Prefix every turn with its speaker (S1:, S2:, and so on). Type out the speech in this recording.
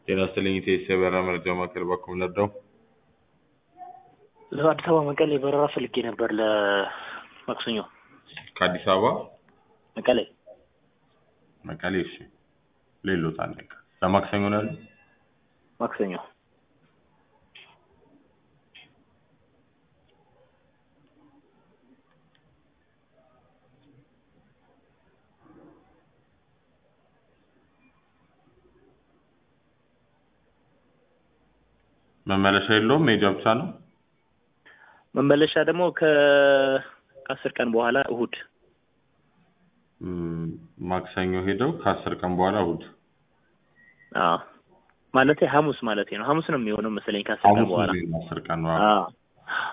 S1: ጤና ይስጥልኝ ኢቴስ የበረራ መረጃ ማዕከል በኩል ነዳው።
S2: ለአዲስ አበባ መቀሌ በረራ ፈልጌ ነበር ለማክሰኞ
S1: ከአዲስ አበባ
S2: መቀሌ
S1: መቀሌ። እሺ ሌሎት አንድ ለማክሰኞ ነው ያለው።
S2: ማክሰኞ
S1: መመለሻ የለውም መሄጃ ብቻ ነው።
S2: መመለሻ ደግሞ ከ ከአስር ቀን በኋላ እሁድ
S1: እም፣ ማክሰኞ ሄደው ከአስር ቀን በኋላ እሑድ
S2: አዎ ማለቴ ሐሙስ ማለቴ ነው። ሐሙስ ነው የሚሆነው መሰለኝ ከአስር ቀን
S1: ሐሙስ
S2: በኋላ
S1: ነው አስር ቀን ነው።
S2: አዎ